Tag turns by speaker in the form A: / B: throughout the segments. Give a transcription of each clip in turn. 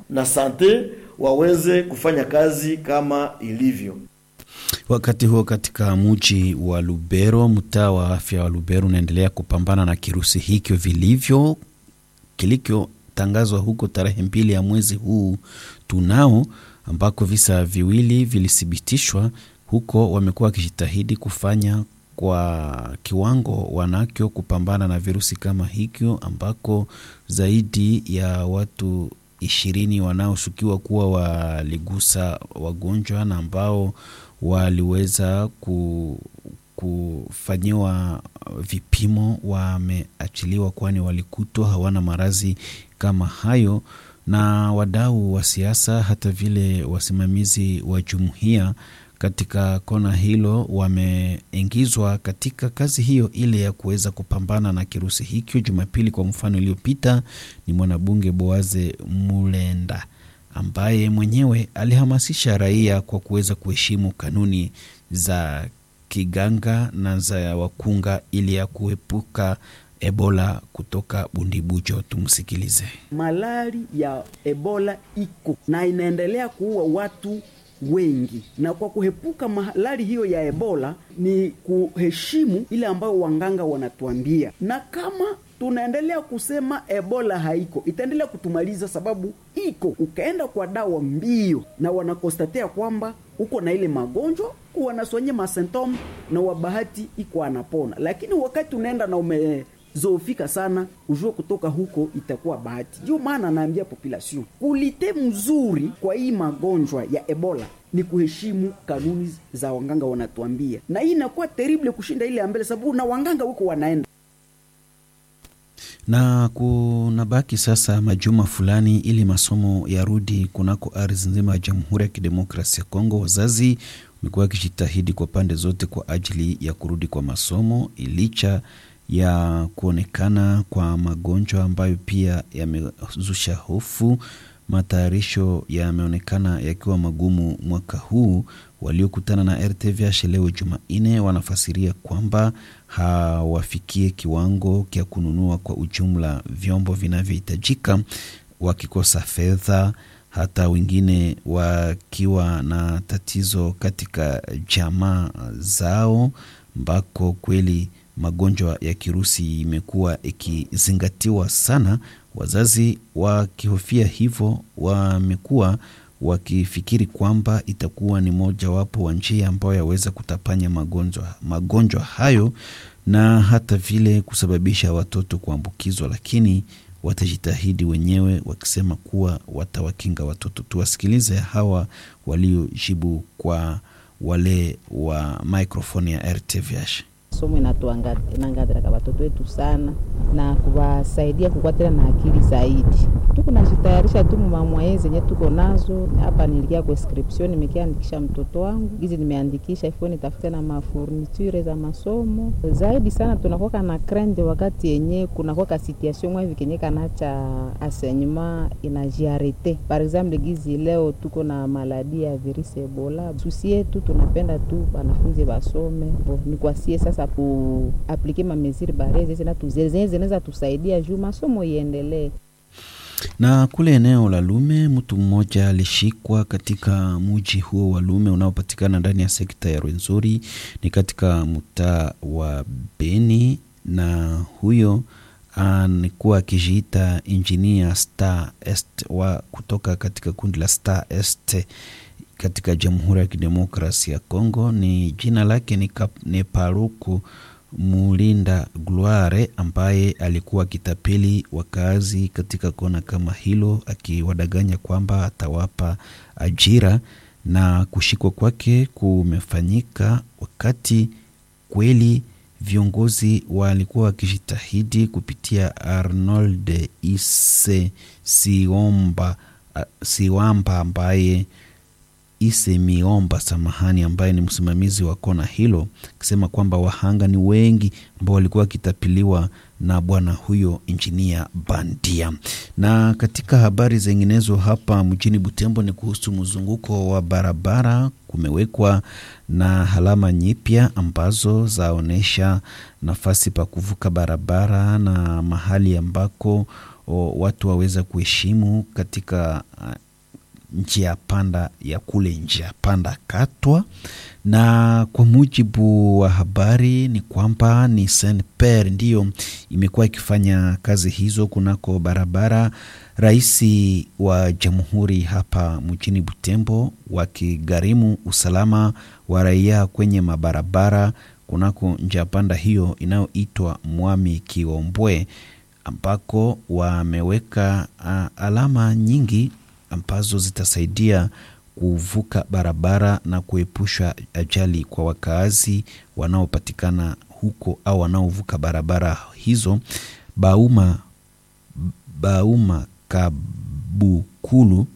A: na sante waweze kufanya kazi kama ilivyo.
B: Wakati huo katika mji wa Lubero, mtaa wa afya wa Lubero unaendelea kupambana na kirusi hikyo vilivyo kilichotangazwa huko tarehe mbili ya mwezi huu tunao, ambako visa viwili vilithibitishwa huko. Wamekuwa wakijitahidi kufanya kwa kiwango wanakyo kupambana na virusi kama hikyo, ambako zaidi ya watu ishirini wanaoshukiwa kuwa waligusa wagonjwa na ambao waliweza ku, kufanyiwa vipimo wameachiliwa, kwani walikutwa hawana maradhi kama hayo. Na wadau wa siasa hata vile wasimamizi wa jumuiya katika kona hilo wameingizwa katika kazi hiyo ile ya kuweza kupambana na kirusi hikyo. Jumapili kwa mfano iliyopita, ni mwanabunge Boaze Mulenda ambaye mwenyewe alihamasisha raia kwa kuweza kuheshimu kanuni za kiganga na za wakunga ili ya kuepuka Ebola kutoka Bundibujo. Tumsikilize.
C: Malari ya Ebola iko na inaendelea kuua watu wengi, na kwa kuhepuka malari hiyo ya Ebola ni kuheshimu ile ambayo wanganga wanatuambia, na kama tunaendelea kusema Ebola haiko, itaendelea kutumaliza, sababu iko. Ukaenda kwa dawa mbio na wanakostatea kwamba uko na ile magonjwa, wanasonye masentome na wabahati iko anapona, lakini wakati unaenda na umezoofika sana, ujue kutoka huko itakuwa bahati. Ndio maana naambia population kulite mzuri kwa hii magonjwa ya Ebola ni kuheshimu kanuni za wanganga wanatuambia, na hii inakuwa terrible kushinda ile ya mbele, sababu na wanganga huko wanaenda
B: na kunabaki sasa majuma fulani ili masomo yarudi kunako ardhi nzima ya Jamhuri ya Kidemokrasia ya Kongo. Wazazi wamekuwa wakijitahidi kwa pande zote kwa ajili ya kurudi kwa masomo licha ya kuonekana kwa magonjwa ambayo pia yamezusha hofu. Matayarisho yameonekana yakiwa magumu mwaka huu. Waliokutana na RTVH leo Jumanne wanafasiria kwamba hawafikie kiwango cha kununua kwa ujumla vyombo vinavyohitajika, wakikosa fedha, hata wengine wakiwa na tatizo katika jamaa zao, ambako kweli magonjwa ya kirusi imekuwa ikizingatiwa sana. Wazazi wakihofia hivyo, wamekuwa wakifikiri kwamba itakuwa ni mojawapo wa njia ambayo yaweza kutapanya magonjwa magonjwa hayo na hata vile kusababisha watoto kuambukizwa, lakini watajitahidi wenyewe wakisema kuwa watawakinga watoto. Tuwasikilize hawa waliojibu kwa wale wa microphone ya RTVH.
D: Somo inatuangadiraka watoto wetu sana na kuwasaidia kukwatila na akili zaidi. Tuko najitayarisha tu mumamwaye zenye tuko nazo hapa. Nilikia kwa inscription, nimekiandikisha mtoto wangu hizi, nimeandikisha ifo nitafute na mafurniture za masomo zaidi sana. Tunakoka na krende wakati yenye kunakoka situation mwa hivi kenye kanacha asenyuma inajiarete. Par exemple gizi leo tuko na maladi ya virusi Ebola, susi yetu tunapenda tu wanafunzi wasome, ni kwasie sasa kuaplike mameziri bare zenye zinaweza tusaidia juu masomo iendelee.
B: Na kule eneo la Lume, mtu mmoja alishikwa katika mji huo wa Lume unaopatikana ndani ya sekta ya Rwenzori, ni katika mtaa wa Beni, na huyo alikuwa akijiita injinia Star Est wa kutoka katika kundi la Star Est katika Jamhuri ya Kidemokrasia ya Kongo. Ni jina lake ni, ni Paruku Mulinda Gloire ambaye alikuwa akitapeli wakazi katika kona kama hilo, akiwadanganya kwamba atawapa ajira, na kushikwa kwake kumefanyika wakati kweli viongozi walikuwa wakijitahidi kupitia Arnold Ise Siomba, Siwamba ambaye Ise Miomba samahani, ambaye ni msimamizi wa kona hilo, akisema kwamba wahanga ni wengi ambao walikuwa wakitapiliwa na bwana huyo injinia bandia. Na katika habari zinginezo hapa mjini Butembo ni kuhusu mzunguko wa barabara. Kumewekwa na alama nyipya ambazo zaonyesha nafasi pa kuvuka barabara na mahali ambako o, watu waweza kuheshimu katika uh, njia panda ya kule njia panda Katwa, na kwa mujibu wa habari ni kwamba ni Saint Pierre ndiyo imekuwa ikifanya kazi hizo kunako barabara. Rais wa jamhuri hapa mjini Butembo wakigharimu usalama wa raia kwenye mabarabara kunako njia panda hiyo inayoitwa Mwami Kiombwe, ambako wameweka uh, alama nyingi ambazo zitasaidia kuvuka barabara na kuepusha ajali kwa wakaazi wanaopatikana huko au wanaovuka barabara hizo. Bauma, Bauma Kabukulu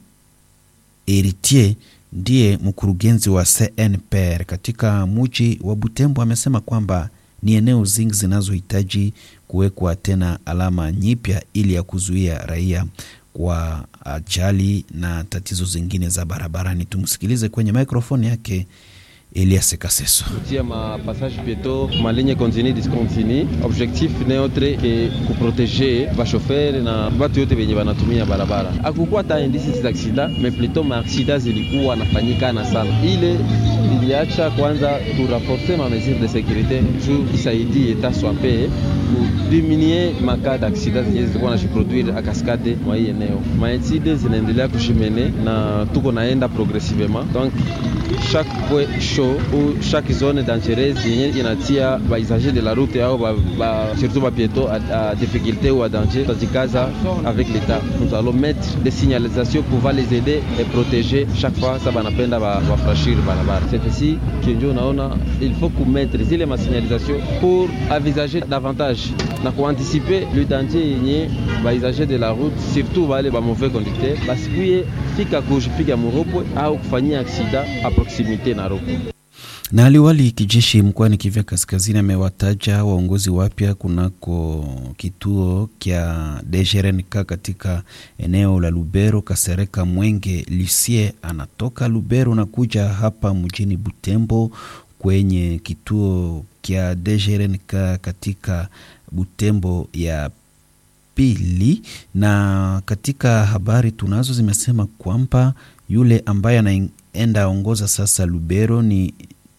B: Eritier ndiye mkurugenzi wa CNPR katika muji wa Butembo amesema kwamba ni eneo zingi zinazohitaji kuwekwa tena alama nyipya ili ya kuzuia raia kwa ajali na tatizo zingine za barabarani. Tumsikilize kwenye mikrofoni yake Elias Kaseso.
E: kutia ma passage pieto ma ligne continue discontinue objectif ni autre ke kuprotege bashofere na batu yote benye banatumia barabara. Akukuwa ta indice za aksida me pluto ma aksida zilikuwa nafanyikana sana, ile iliacha kwanza turaforce ma mesure de securite juu isaidie eta swape kudiminie maka d'aksida zenye zilikuwa nashiproduire a kaskade mwa hii eneo. Maetside zinaendelea kushimene na tuko naenda progressivement donc chaque point chaud ou chaque zone dangereuse yenye inatia baisager de la route au ba, ba, surtout bapieto à, à difficulté ou à danger tajikaza avec l'état nous allons mettre des signalisations pour va les aider et protéger chaque fois sa banapenda bafrashir ba barabara c'est ici kenjo unaona il faut kumettre zile masignalisation pour avisager davantage na kuanticiper le danger yenye baisager de la route surtout wale ba mauvais conducteur basikuye fika kujipiga muropwe au kufanyia aksida a proximite na ropo
B: na aliwali kijeshi mkoani Kivu Kaskazini amewataja waongozi wapya kunako kituo kya DGRNK katika eneo la Lubero. Kasereka Mwenge Lucie anatoka Lubero na kuja hapa mjini Butembo kwenye kituo kya DGRNK katika Butembo ya pili. Na katika habari tunazo zimesema kwamba yule ambaye anaenda ongoza sasa Lubero ni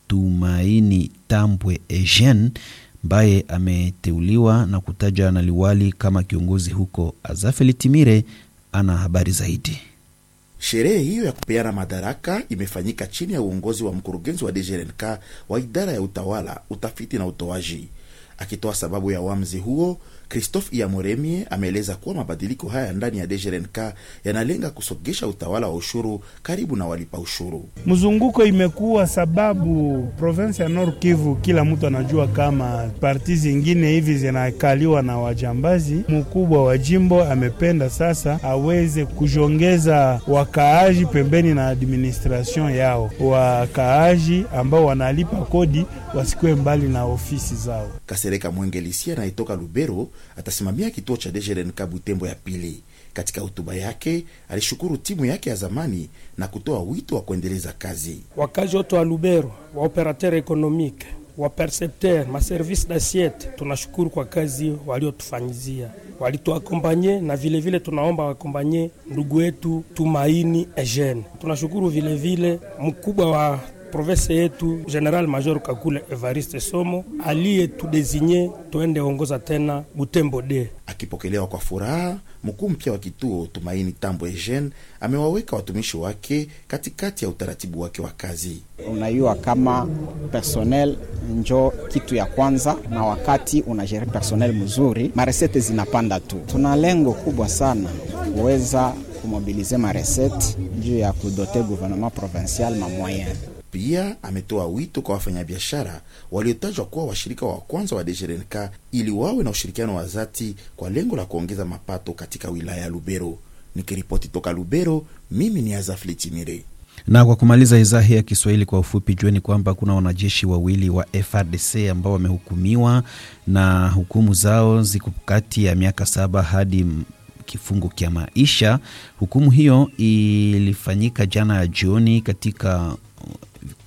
B: Tumaini Tambwe Eugene ambaye ameteuliwa na kutajwa na liwali kama kiongozi huko. Azafeli Timire ana habari zaidi.
F: Sherehe hiyo ya kupeana madaraka imefanyika chini ya uongozi wa mkurugenzi wa DGRNK wa idara ya utawala, utafiti na utoaji. Akitoa sababu ya uamuzi huo, Christophe Iyamuremye ameeleza kuwa mabadiliko haya ndani ya DGRNK yanalenga kusogesha utawala wa ushuru karibu na walipa ushuru.
G: Mzunguko imekuwa sababu province ya Nord Kivu, kila mtu anajua kama parti zingine hivi zinakaliwa na wajambazi. Mkubwa wa jimbo amependa sasa aweze kujongeza wakaaji pembeni na administration yao, wakaaji ambao wanalipa kodi wasikuwe mbali na ofisi zao.
F: Kasereka Mwengelisi anayetoka Lubero atasimamia kituo cha DGRNK Butembo ya pili. Katika hotuba yake alishukuru timu yake ya zamani na kutoa wito wa kuendeleza kazi.
H: Wakazi wote wa Lubero, wa operateur ekonomike, wa percepteur, ma service d'assiette, tunashukuru kwa kazi waliotufanyizia, walituakompanye na vilevile vile tunaomba wakompanye ndugu wetu Tumaini Eugene. Tunashukuru vilevile mkubwa wa province yetu General Major Kakule Evariste Somo aliyetudesinye tuende ongoza tena Butembo de.
F: Akipokelewa kwa furaha, mkuu mpya wa kituo Tumaini Tambo Eugene amewaweka watumishi wake katikati ya utaratibu wake wa kazi.
I: Unajua kama personnel njo kitu ya kwanza, na wakati unajere personnel mzuri, maresete zinapanda tu. Tuna lengo kubwa sana kuweza kumobilize maresete juu ya kudote gouvernement provincial ma moyen
F: pia ametoa wito kwa wafanyabiashara waliotajwa kuwa washirika wa kwanza wa DGRNK ili wawe na ushirikiano wa dhati kwa lengo la kuongeza mapato katika wilaya ya Lubero. Nikiripoti toka Lubero, mimi ni Azafli Chimire.
B: Na kwa kumaliza idhaa hii ya Kiswahili kwa ufupi, jueni kwamba kuna wanajeshi wawili wa FRDC ambao wamehukumiwa na hukumu zao ziko kati ya miaka saba hadi kifungo cha maisha. Hukumu hiyo ilifanyika jana ya jioni katika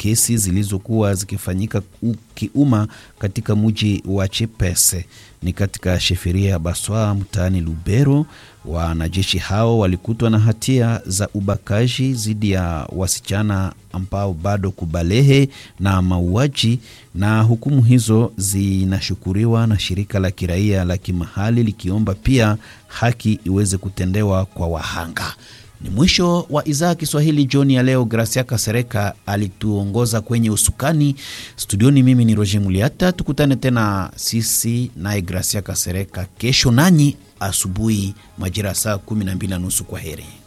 B: kesi zilizokuwa zikifanyika kiuma katika mji wa Chipese ni katika sheferia ya Baswa mtaani Lubero. Wanajeshi hao walikutwa na hatia za ubakaji dhidi ya wasichana ambao bado kubalehe na mauaji, na hukumu hizo zinashukuriwa na shirika la kiraia la kimahali likiomba pia haki iweze kutendewa kwa wahanga. Ni mwisho wa idhaa ya Kiswahili jioni ya leo. Gracia Kasereka alituongoza kwenye usukani studioni. Mimi ni Roger Muliata, tukutane tena sisi naye Gracia Kasereka kesho nanyi asubuhi majira saa kumi na mbili na nusu. Kwa heri.